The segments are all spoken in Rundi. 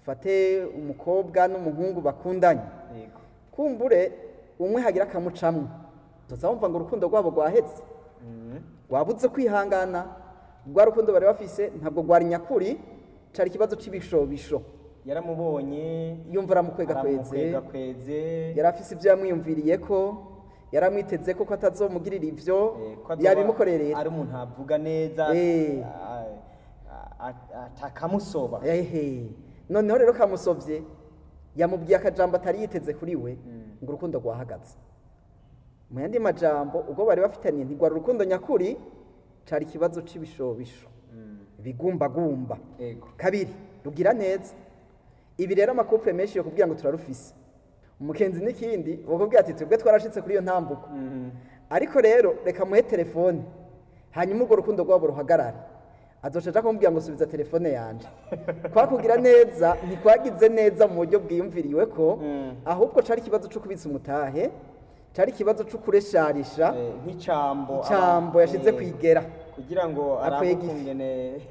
dufate umukobwa n'umuhungu bakundanye yego kumbure umwe hagira akamucamwo tuza wumva ngo urukundo rwabo rwahetse Mm. rwabuze kwihangana rwa rukundo bari bafise ntabwo rwari nyakuri cari ikibazo c'ibishobisho yaramubonye yumva aramukwegakweze aramukwegakweze yari afise ivyo yamwiyumviriye ko yari amwiteze ko ko atazomugirira ivyo Eh, ko azoba yabimukorerera ari umuntu avuga neza Eh. a- a- a- atakamusoba ehe noneho rero kamusovye yamubwiye akajambo atari yiteze kuri we Mm. ngo urukundo rwahagaze mu yandi majambo ubwo bari bafitanye ntigwara urukundo nyakuri cari ikibazo c'ibishobisho Mm. bigumbagumba yego kabiri rugira neza ibi rero amakupure menshi yo kubwira ngo turarufise umukenzi n'ikindi bakubwira ati twebwe twarashitse kuri iyo ntambuko Mm. ariko rero reka muhe telefone hanyuma urwo rukundo rwabo ruhagarare azoca aja kumubwira ngo subiza telefone yanje kwakugira neza ntikwagize neza mu buryo bwiyumviriwe ko Mm. ahubwo cari ikibazo co kubitsa umutahe cari ikibazo co kuresharisha Eh, nk'icambo icambo aba- yashize eh, kwigera kugira ngo Akwega ifi. arabukungene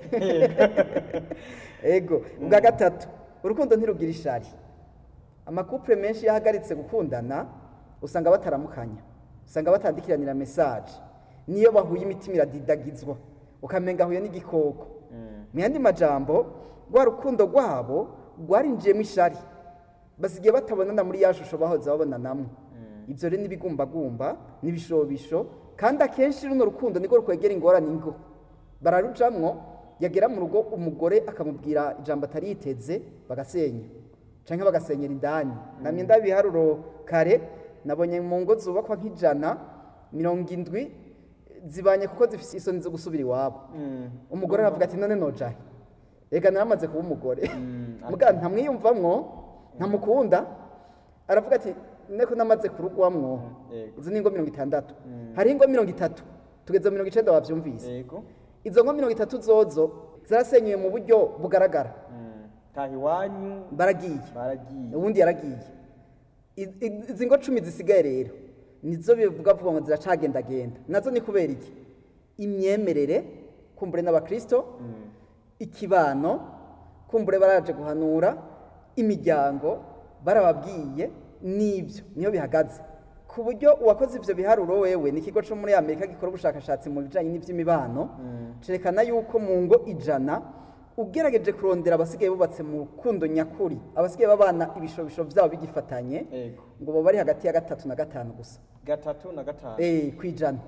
ego ubwa gatatu urukundo ntirugira ishari amakupure menshi iyo ahagaritse gukundana usanga bataramukanya usanga batandikiranira mesaje niyo bahuye imitima iradidagizwa ukamenga ahuye n'igikoko mu yandi majambo rwa rukundo rwabo rwarinjiyemo ishari basigaye batabonana muri ya shusho bahoze babonanamo ibyo rero n'ibigumbagumba n'ibishobisho kandi akenshi runo rukundo niko rukwegera ingorane ingo bararujamwo yagera mu rugo umugore akamubwira ijambo atari yiteze bagasenya cyangwa bagasenyera indani namye ndabiharuro kare nabonye mu ngo zubakwa nk'ijana mirongo indwi zibanye kuko zifite isoni zo gusubira iwabo umugore aravuga ati none nojahe reka naramaze kuba umugore muga ntamwiyumvamwo ntamukunda aravuga ati neko namaze kurugwamwo Yego. izo ni ingo mirongo itandatu hari ingo mirongo itatu tugeze mirongo icenda wavyumvise yego izo ngo mirongo itatu zozo zarasenyuye mu buryo bugaragara Mm. taha iwanyu baragiye baragiye ubundi yaragiye I- i- izi ngo cumi zisigaye rero nizo bivuga vuga ngo ziracagendagenda nazo ni kubera iki imyemerere kumbure n'abakristo ikibano kumbure baraje guhanura imiryango barababwiye n'ibyo niyo bihagaze ku buryo uwakoze ivyo biharuro wewe ni ikigo co muri amerika gikora ubushakashatsi mu bijanye n'ivy'imibano cerekana yuko mu ngo ijana ugerageje kurondera abasigaye bubatse mu rukundo nyakuri abasigaye babana ibishobisho vyabo bigifatanye yego ngo baba bari hagati ya gatatu na gatanu gusa gatatu na gatanu eh kwijana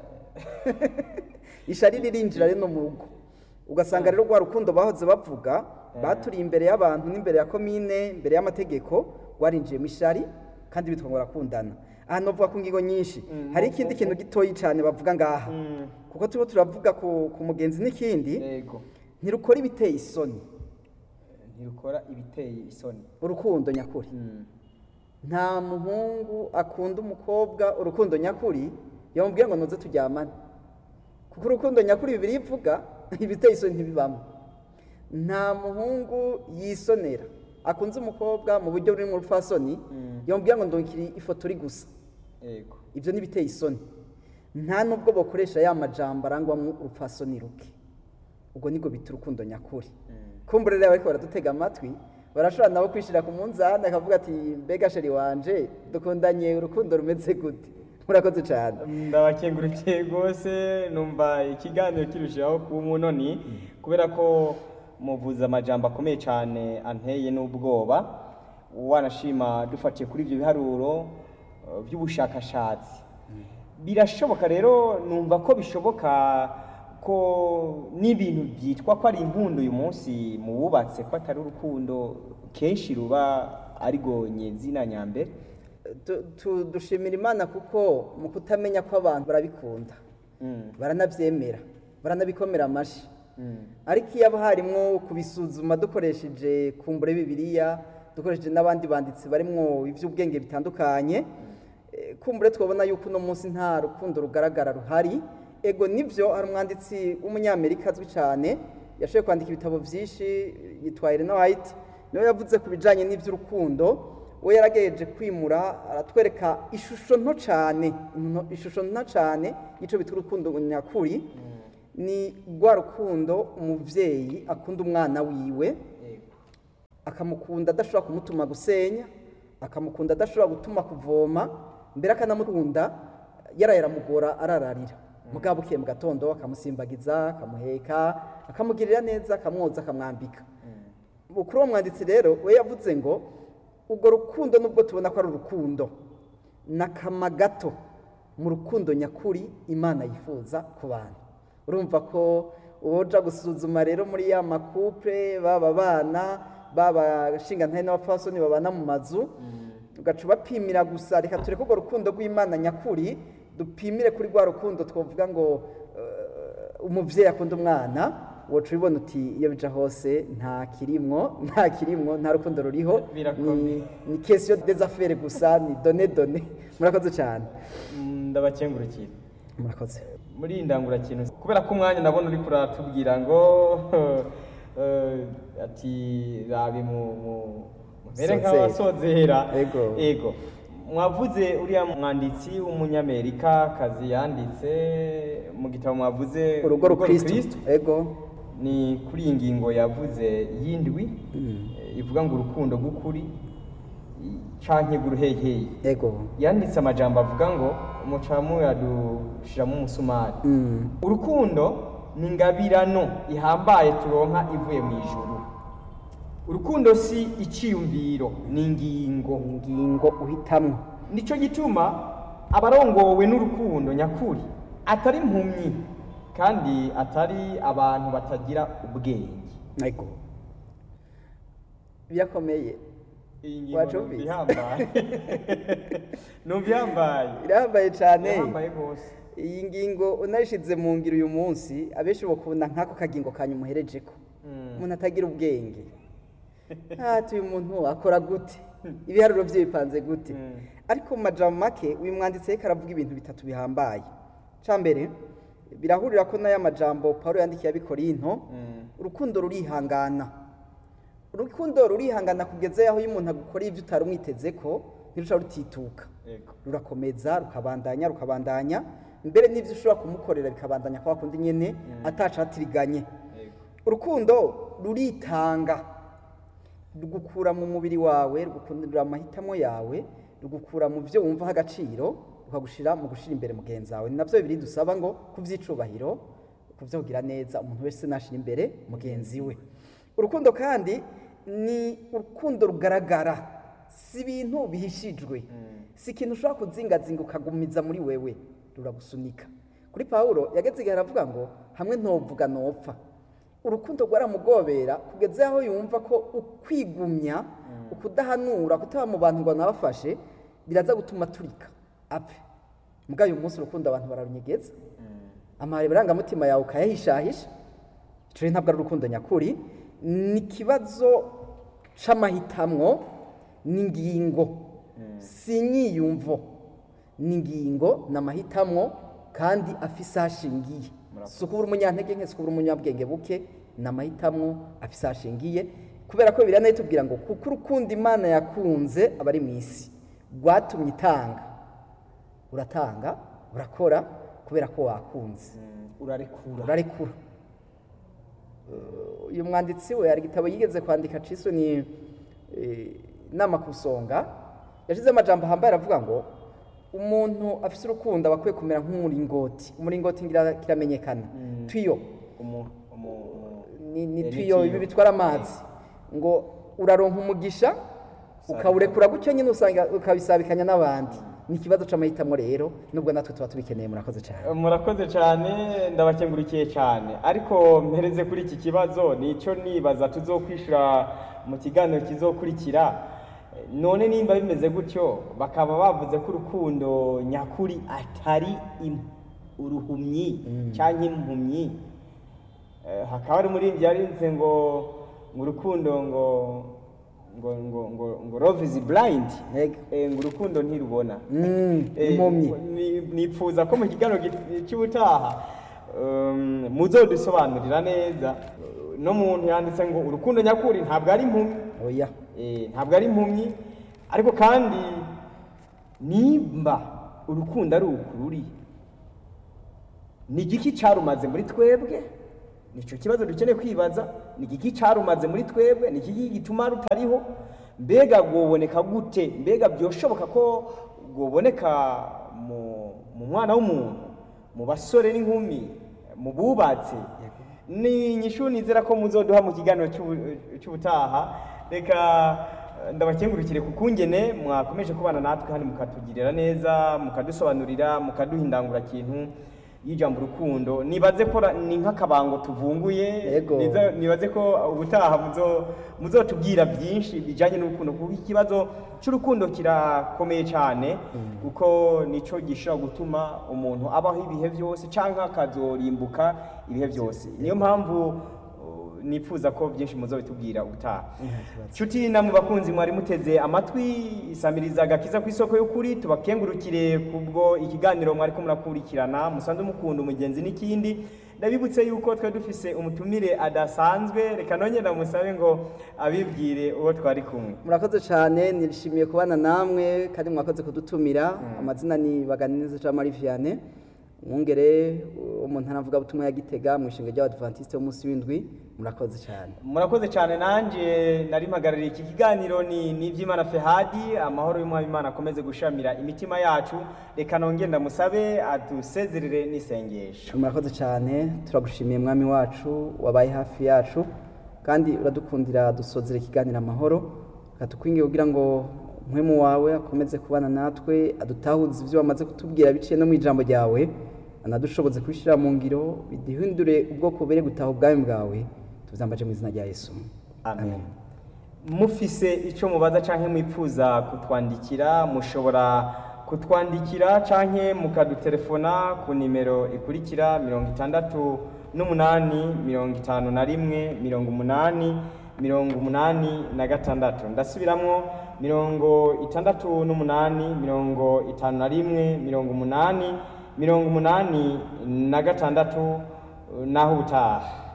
ishari ririnjira rero no mu rugo ugasanga rero rwa rukundo bahoze bavuga baturiye imbere y'abantu n'imbere ya komine imbere y'amategeko rwarinjiyemo ishari kandi bitwa ngo barakundana aha novuga ku ngingo nyinshi hari ikindi kintu gitoyi cyane bavuga ngaha Mm. kuko turiko turavuga ku, ku mugenzi n'ikindi yego ntirukora ibiteye isoni ntirukora ibiteye isoni urukundo nyakuri Mm. nta muhungu akunda umukobwa urukundo nyakuri yamubwira ngo nuze turyamane kuko urukundo nyakuri bibiri ivuga ibiteye isoni ntibibamo nta muhungu yisonera akunze umukobwa mu buryo buri mu rupfasoni Mm. yamubwira ngo ndongere ifoto uri gusa yego ibyo n'ibiteye isoni nta nubwo bakoresha ya majambo arangwamo urupfasoni ruke ubwo nibwo bita urukundo nyakuri kumbure rero ariko baradutega amatwi barashobora nabo kwishyira ku munzani akavuga ati mbega sheri wanje dukundanye urukundo rumeze gute murakoze cyane ndabakengurukiye rwose numva ikiganiro kirushaho kuba umunoni kubera ko muvuze amajambo akomeye cyane anteye n'ubwoba wanashima dufatiye kuri ibyo biharuro eh, by'ubushakashatsi birashoboka rero numva ko bishoboka ko n'ibintu byitwa ko ari impundu uyu munsi mu bubatse ko atari urukundo kenshi ruba ari gonyenzi na nyambere Tu- tu- dushimira imana kuko mu kutamenya ko abantu barabikunda Mm, baranabyemera baranabikomera amashyi mm. ariko iyo haba harimo kubisuzuma dukoresheje kumbure bibiliya dukoresheje n'abandi banditsi barimo iby'ubwenge bitandukanye eh, kumbure twabona yuko uno munsi nta rukundo rugaragara ruhari ego nibyo hari umwanditsi w'umunyamerika azwi cyane yashoboye kwandika ibitabo byinshi yitwa Elena White niwe yavuze ku bijyanye n'iby'urukundo we yaragejeje kwimura aratwereka ishusho nto cyane nto- ishusho nto cyane y'icyo bita urukundo nyakuri ni rwa rukundo umubyeyi akunda umwana wiwe Yego. akamukunda adashobora kumutuma gusenya akamukunda adashobora gutuma kuvoma mbere akanamukunda yaraye aramugora arararira mugabo bukeye mu gatondo akamusimbagiza akamuheka akamugirira neza akamwoza akamwambika kuri uwo mwanditsi rero we yavuze ngo urwo rukundo nubwo tubona ko ari urukundo ni akama gato mu rukundo nyakuri imana yifuza ku bantu urumva ko uwoja gusuzuma rero muri ya makupure baba abana baba nshingantahe n'abapfasoni babana mu mazu ugaca ubapimira gusa reka tureke urwo rukundo rw'imana nyakuri dupimire kuri rwa rukundo twavuga ngo eh, umubyeyi akunda umwana woca ubibona uti iyo bija hose nta kirimwo nta kirimwo nta rukundo ruriho Birakomeye. ni ni kesiyo desafere gusa ni done done murakoze cyane Mm, ndabakengurukira murakoze muri iyi ndangurakintu kubera ko umwanya nabona uri kuratubwira ngo eh, ati rabi mu mu- mumere Sozera. nk'abasozera Ego. ego mwavuze uriya mwanditsi w'umunyamerika kazi yanditse mu gitabo mwavuze urugo rukristo ego ni kuri iyi ngingo yavuze y'indwi eh, ivuga ngo urukundo rw'ukuri i- canke guruheheyi ego yanditse amajambo avuga ngo umucamu yadushiramo umusumari Mm. urukundo ni ingabirano ihambaye turonka ivuye mu ijuru urukundo si iciyumviro ni ingingo ingingo uhitamwo nicyo gituma abarongowe n'urukundo nyakuri atari impumyi kandi atari abantu batagira ubwenge ego birakomeye iyi ngingo Wacumvise? numva ihambaye numva ihambaye irahambaye cyane ihambaye rwose iyi ngingo unayishize mu ngiro uyu munsi abenshi bakunda nk'ako kagingo kanyu umuherejeko Mm. umuntu atagira ubwenge ati uyu muntu akora gute ibiharuro bye bipanze gute Mm. ariko mu majambo make uyu mwanditsi ariko aravuga ibintu bitatu bihambaye cya mbere birahurira ko n'aya majambo paul yandikiye abikorinto Mm. urukundo rurihangana urukundo rurihangana kugeza aho iyo umuntu agukoreye ibyo utari umwiteze ko ntirusha rutituka Yego. rurakomeza rukabandanya rukabandanya mbere n'ibyo ushobora kumukorera bikabandanya kwa kundi nyine atacatiriganye Yego. urukundo ruritanga rugukura mu mubiri wawe rugukundira amahitamo yawe rugukura mu byo wumvaho agaciro rukagushyira mu gushyira imbere mugenzi wawe ni nabyo bibiri dusaba ngo ku by'icubahiro ku byo kugira neza umuntu wese nashyira imbere mugenzi we urukundo kandi ni urukundo rugaragara si ibintu bihishijwe si ikintu ushobora kuzingazinga ukagumiza muri wewe ruragusunika kuri pawulo yageze igihe aravuga ngo hamwe ntovuga nopfa urukundo rwaramugobera kugeza aho yumva ko ukwigumya ukudahanura kutaba mu bantu ngo nabafashe biraza gutuma turika apfe mbwa uyu munsi urukundo abantu bararunyegeza amarangamutima yawe ukayahishahisha icyo rero ntabwo ari urukundo nyakuri ni ikibazo c'amahitamwo n'ingingo si inyiyumvo ni ingingo ni amahitamwo kandi afise aho ashingiye si ukubura umunyantege nke si ukubura umunyabwenge buke ni amahitamwo afise aho ashingiye kubera ko biriya nayo tubwira ngo kuko urukundo imana yakunze abari mu isi rwatumye itanga uratanga urakora kubera ko wakunze urarekura urarekura Uh, uyu mwanditsi we hari igitabo yigeze kwandika ciswe ni eh, inama ku isonga yashize amajambo ahambaye aravuga ngo umuntu afise urukundo aba akwiye kumera nk'umuringoti umuringoti ngira kiramenyekana twiyo umu umu umu- ni, ni Eh, twiyo ni ibi tiyo. bitwara amazi ngo uraronka umugisha ukawurekura gutyo nyine usanga ukabisabikanya n'abandi ni ikibazo c'amahitamo rero nubwo natwe tuba tubikeneye murakoze cyane murakoze cyane ndabakengurikiye cyane ariko mpereze kuri iki kibazo nicyo nibaza tuzokwishura mu kiganiro kizokurikira none nimba bimeze gutyo bakaba bavuze ko urukundo nyakuri atari im- uruhumyi cyangwa impumyi Eh, hakaba hari umuririmbyi yarinze ngo ngo urukundo ngo ngo ngo ngo ngo love is blind Yego. Eh, ngo urukundo ntirubona Mm, Eh, impumyi ni- nipfuza ko mu kiganiro gi- cy'ubutaha um, muzodusobanurira neza no muntu yanditse ngo urukundo nyakuri ntabwo ari impumyi oya Eh, ntabwo ari impumyi ariko kandi nimba urukundo ari ukururi ni igiki cyarumaze muri twebwe nicyo kibazo dukeneye kwibaza ni igiki cyarumaze muri twebwe ni iki gituma rutariho mbega rwoboneka gute mbega byoshoboka ko rwoboneka mu mu mwana w'umuntu mu basore n'inkumi mu bubatsi ni inyishu nizera ko muzoduha mu kiganiro cy'ubu- cy'ubutaha reka eh, ndabakengurukire ku kungene mwakomeje kubana natwe hano mukatugirira neza mukadusobanurira mukaduha indangurakintu y'ijambo urukundo nibaze ko ra- ni nk'akabango tuvunguye Yego. niza- nibaze ko ubutaha muzo muzotubwira byinshi bijyanye n'urukundo kuko ikibazo cy'urukundo kirakomeye cyane kuko nicyo gishobora gutuma umuntu abaho ibihe byose cyangwa akazorimbuka ibihe byose niyo mpamvu uh, nifuza ko byinshi muzobitubwira ubutaha nshuti namwe bakunzi mwari muteze amatwi isamiriza agakiza ku isoko y'ukuri tubakengurukire kubwo ikiganiro mwari ko murakurikirana musanze mukunda umugenzi n'ikindi ndabibutse yuko twari dufise umutumire adasanzwe reka nongere ndamusabe ngo abibwire uwo twari kumwe murakoze cyane nishimiye kubana namwe kandi mwakoze kudutumira amazina ni baganiriza jean marie vianney umwungere umuntu anavuga butumwa ya gitega mu ishinga ry'abadventiste w'umunsi w'indwi murakoze cyane murakoze cyane nanjye nari mpagarariye iki kiganiro ni n'iby'imana fehadi amahoro y'umwami imana akomeze gushamira imitima yacu reka nongere ndamusabe adusezerere n'isengesho murakoze cyane turagushimiye mwami wacu wabaye hafi yacu kandi uradukundira dusozera ikiganiro amahoro tukwiye kugira ngo umwemu wawe akomeze kubana natwe adutahuze ibyo wamaze kutubwira biciye no mu ijambo ryawe anadushoboze kubishyira mu ngiro biduhindure ubwoko bere gutaha ubwami bwawe tubyambaje mu izina rya yesu amen mufise icyo mubaza cyangwa mwifuza kutwandikira mushobora kutwandikira cyangwa mukadutelefona ku nimero ikurikira mirongo itandatu n'umunani mirongo itanu na rimwe mirongo umunani mirongo umunani na gatandatu ndasubiramo mirongo itandatu n'umunani mirongo itanu na rimwe mirongo umunani mirongo umunani na gatandatu naho ubutaha